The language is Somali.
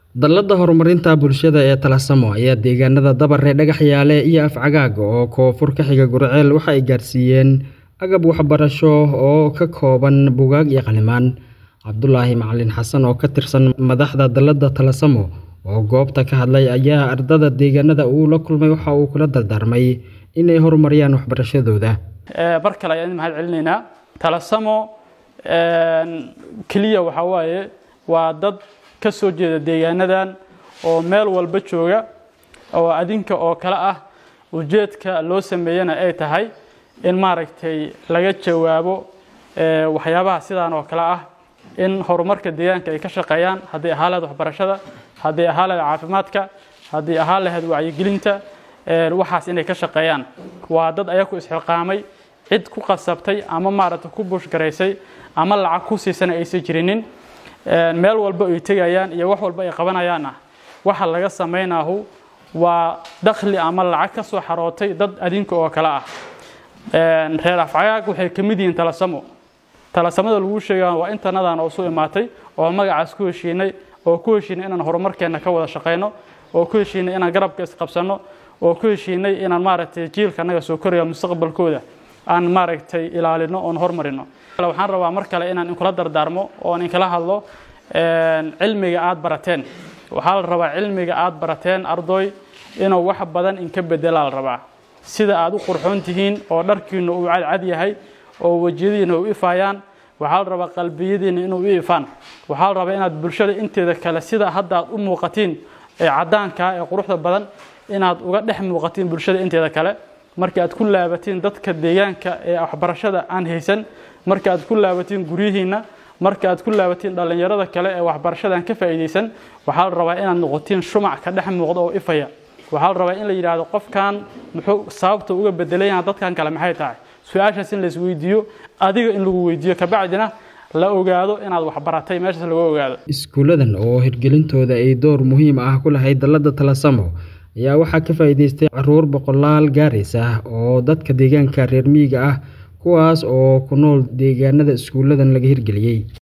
Dallada horumarinta bulshada ee Taalasamo ayaa deegaanada Dabaree, Dhagaxyaale iyo Afcagaag oo koonfur ka xiga Gurceel waxa ay gaarsiiyeen agab waxbarasho oo ka kooban buugaag iyo qalimaan. Cabdulaahi Macalin Xasan oo ka tirsan madaxda dallada Taalasamo oo goobta ka hadlay ayaa ardayda deegaanada uu la kulmay waxa uu kula dardaarmay inay horumariyaan waxbarashadooda. mar kale ayaan mahad celinaynaa Taalasamo keliya waxa waaye waa dad ka soo jeeda deegaanadan oo meel walba jooga oo adinka oo kale ah ujeedka loo sameeyana ay tahay in maaragtay laga jawaabo waxyaabaha sidaan oo kale ah in horumarka deegaanka ay ka shaqeeyaan haddii ahaa lahayd waxbarashada haddii ahaa lahayd caafimaadka haddii ahaa lahayd wacyigelinta waxaas inay ka shaqeeyaan waa dad ayaku isxilqaamay cid ku qasabtay ama maaragtay ku buushgaraysay ama lacag ku siisana aysan jirinin meel walba ay tegayaan iyo wax walba ay qabanayaan ah waxa laga samaynahu waa dakhli ama lacag ka soo xarootay dad adinka oo kale ah reer afcagaag waxay ka mid yihiin talasamo talasamada lagu sheegaa waa intanadan oo su imaatay oo magacaas ku heshiinay oo ku heshiinay inaan horumarkeena ka wada shaqeyno oo ku heshiinay inaan garabka isqabsano oo ku heshiinay inaan maaragtay jiilka annaga soo koraya mustaqbalkooda aan maaragtay ilaalino oon hormarino waxaan rabaa mar kale inaan inkula dardaarmo oon inkala hadlo cilmiga aad barateen waxaa la rabaa cilmiga aad barateen ardoy inuu wax badan inka bedelaa la rabaa sida aad u qurxoon tihiin oo dharkiina uu cadcad yahay oo wejiyadiina u ifaayaan waxaa la rabaa qalbiyadiina inuu u ifaan waxaa la rabaa inaad bulshada inteeda kale sida hadda aad u muuqatiin ee caddaanka ee quruxda badan inaad uga dhex muuqatiin bulshada inteeda kale marka aad ku laabatiin dadka deegaanka ee waxbarashada aan haysan marka aad ku laabatiin guryihiina marka aad ku laabatiin dhallinyarada kale ee waxbarashada aan ka faa'iidaysan waxaa la rabaa inaad noqotiin shumac ka dhex muuqda oo ifaya waxaa la rabaa in la yidhaahdo qofkan muxuu sababta uga bedelayaan dadkan kale maxay tahay su-aashaas in la isweydiiyo adiga in lagu weydiiyo kabacdina la ogaado inaad waxbaratay meeshaas laga ogaado iskuuladan oo hirgelintooda ay door muhiim ah ku lahayd dallada Taalasamo ayaa waxaa ka faa'iidaystay caruur boqolaal gaaris ah oo dadka deegaanka reer miyiga ah kuwaas oo ku nool deegaanada iskuuladan laga hirgeliyey